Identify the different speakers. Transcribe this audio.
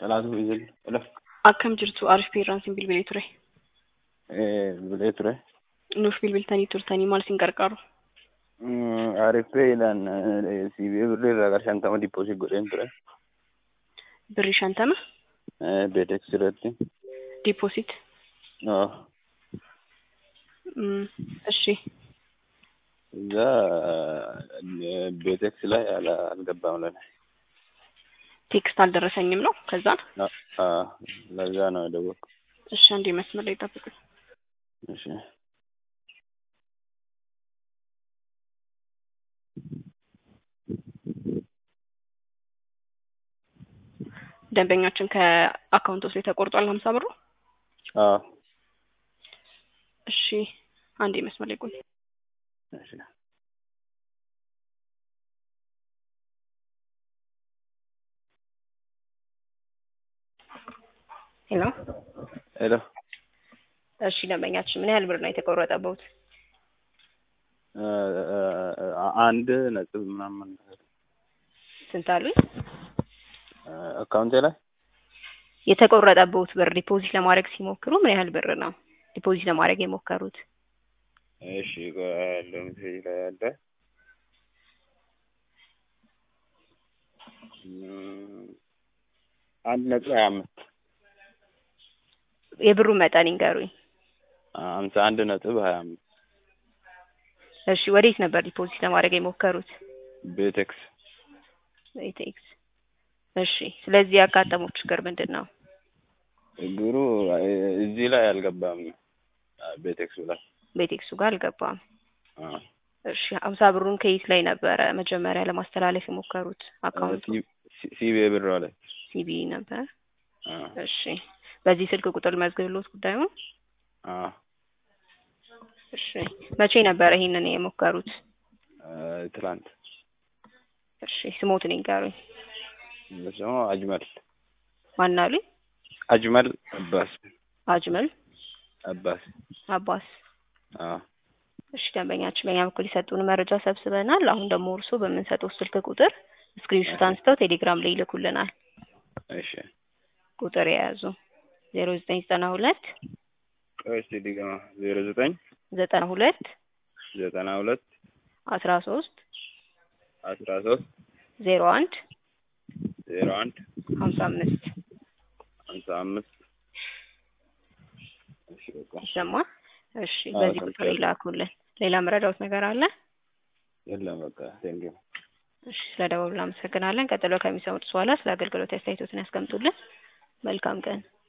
Speaker 1: Salaatu Izil. Ila.
Speaker 2: Akkam jirtu Arif Peerraansiin bilbilee ture.
Speaker 1: Bilbilee ture.
Speaker 2: Nuuf bilbiltanii turtanii maal isin gargaaru?
Speaker 1: Arifeedhaan siibee birrii irraa gara shantama dippoosit godheen ture.
Speaker 2: Birrii shantama
Speaker 1: Beetex irratti.
Speaker 2: ዲፖዚት እሺ
Speaker 1: እዛ ቤቴክስ ላይ አላ- አልገባም ለኔ።
Speaker 2: ቴክስት አልደረሰኝም ነው ከዛ
Speaker 1: አዎ፣ ለዛ ነው የደወልኩት።
Speaker 2: እሺ አንዴ መስመር ላይ ጠብቁኝ
Speaker 1: እሺ
Speaker 2: ደንበኛችን ከአካውንት ውስጥ ተቆርጧል ሀምሳ ብሩ
Speaker 1: አዎ፣
Speaker 2: እሺ አንዴ መስመር ላይ ቆይ
Speaker 1: እሺ
Speaker 2: ሄሎ
Speaker 1: ሄሎ
Speaker 2: እሺ ደንበኛችን ምን ያህል ብር ነው የተቆረጠበት
Speaker 1: አንድ ነጥብ ምናምን ነገር
Speaker 2: ስንት አሉኝ
Speaker 1: አካውንቴ ላይ
Speaker 2: የተቆረጠበት ብር ዲፖዚት ለማድረግ ሲሞክሩ ምን ያህል ብር ነው ዲፖዚት ለማድረግ የሞከሩት
Speaker 1: እሺ ቆይ ያለው ሜሴጅ ላይ ያለ እም፣ አንድ ነጥብ ሀያ አምስት
Speaker 2: የብሩ መጠን ይንገሩኝ
Speaker 1: ሀምሳ አንድ ነጥብ ሀያ አምስት
Speaker 2: እሺ ወዴት ነበር ዲፖዚት ለማድረግ የሞከሩት
Speaker 1: ቤቴክስ
Speaker 2: ኢቴክስ እሺ ስለዚህ ያጋጠመው ችግር ምንድን ነው
Speaker 1: ችግሩ እዚህ ላይ አልገባም ቤቴክሱ ላይ
Speaker 2: ቤቴክሱ ጋር አልገባም
Speaker 1: አዎ።
Speaker 2: እሺ ሀምሳ ብሩን ከየት ላይ ነበረ መጀመሪያ ለማስተላለፍ የሞከሩት አካውንቱ
Speaker 1: ሲ- ሲቢ ብር ላይ
Speaker 2: ሲቢ ነበር
Speaker 1: አዎ፣
Speaker 2: እሺ በዚህ ስልክ ቁጥር መዝግብሎት ጉዳዩን
Speaker 1: አዎ።
Speaker 2: እሺ መቼ ነበረ ይሄንን የሞከሩት
Speaker 1: ትላንት
Speaker 2: እሺ ስሞትን ይንገሩኝ
Speaker 1: ስሙ አጅመል
Speaker 2: ማን አሉኝ
Speaker 1: አጅመል አባስ
Speaker 2: አጅመል
Speaker 1: አባስ
Speaker 2: አባስ
Speaker 1: አዎ።
Speaker 2: እሺ ደንበኛችን በእኛ በኩል የሰጡን መረጃ ሰብስበናል አሁን ደግሞ እርስዎ በምንሰጠው ስልክ ቁጥር ስክሪንሾት አንስተው ቴሌግራም ላይ ይልኩልናል
Speaker 1: እሺ
Speaker 2: ቁጥር የያዙ ዜሮ ዘጠኝ ዘጠና ሁለት
Speaker 1: ቆይ እስኪ ድገማ ዜሮ ዘጠኝ
Speaker 2: ዘጠና ሁለት
Speaker 1: ዘጠና ሁለት
Speaker 2: አስራ ሶስት
Speaker 1: አስራ ሶስት
Speaker 2: ዜሮ አንድ
Speaker 1: ዜሮ አንድ
Speaker 2: ሀምሳ አምስት
Speaker 1: ሀምሳ አምስት እሺ በቃ
Speaker 2: ይሰማል እሺ
Speaker 1: አዎ፣
Speaker 2: በዚህ ቁጥር
Speaker 1: ሰምቻለሁ።
Speaker 2: ይላኩልን ሌላ መረዳውት ነገር አለ
Speaker 1: የለም በቃ ቴንኪው
Speaker 2: እሺ ስለደወሉ እናመሰግናለን ቀጥሎ ከሚሰሙት በኋላ ስለ አገልግሎት አስተያየቶትን ያስቀምጡልን መልካም ቀን